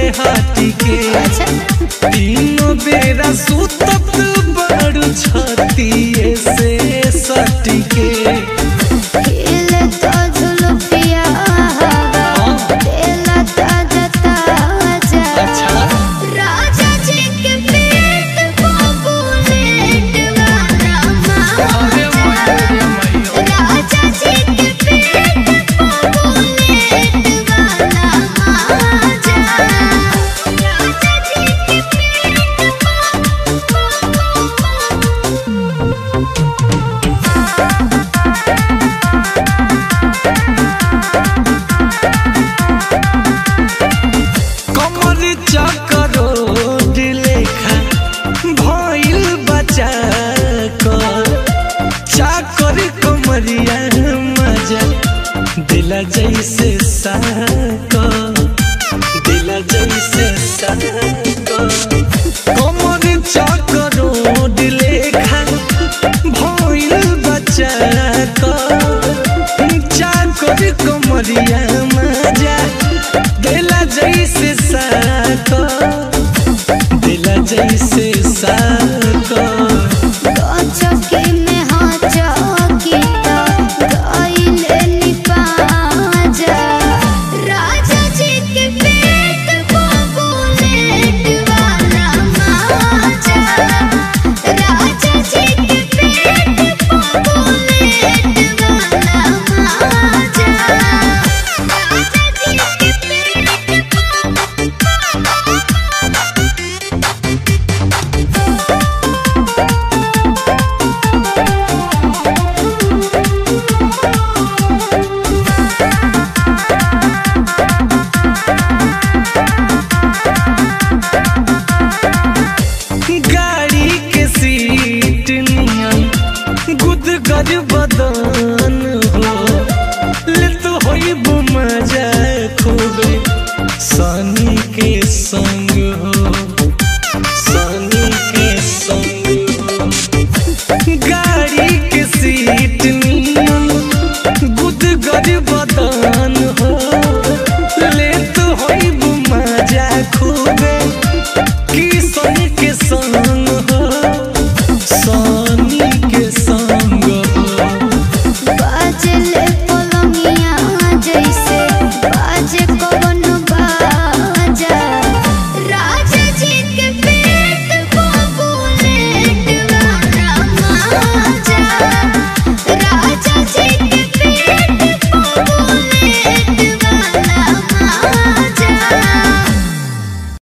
हाटी के अच्छा तीनों बेरा सुतत बड़ू छतिए से सटी के खेले तो झुलुपिया तेला ताजा ताजा अच्छा राजा जी के पेट को बुलेट वाला अरे माजा मैया मैया राजा जी के पेट को बुलेट वाला माजा राजा जी के पेट कमर चकरो लेखा भइल बचा कर चाकर कमरिया मजा दिला जैसे साको दिला जैसे साको कमर चकरो लेखा भइल बचा कर चाकर कमरिया मजा दिला जैसे साको दिला जैसे साको चौकी में हाँ चौकी तो गइले निपाजा राजा जी के पेट को बुलेट वाला माजा राजा जी के पेट को बुलेट वाला माजा राजा जी के पेट गाड़ी के सीट नियन गुदगर बदन हो ले तो होई मजा खूबे सनी के संग हो सनी के संग हो गाड़ी के सीट नियन गुदगर बदन हो ले तो होई मजा खूबे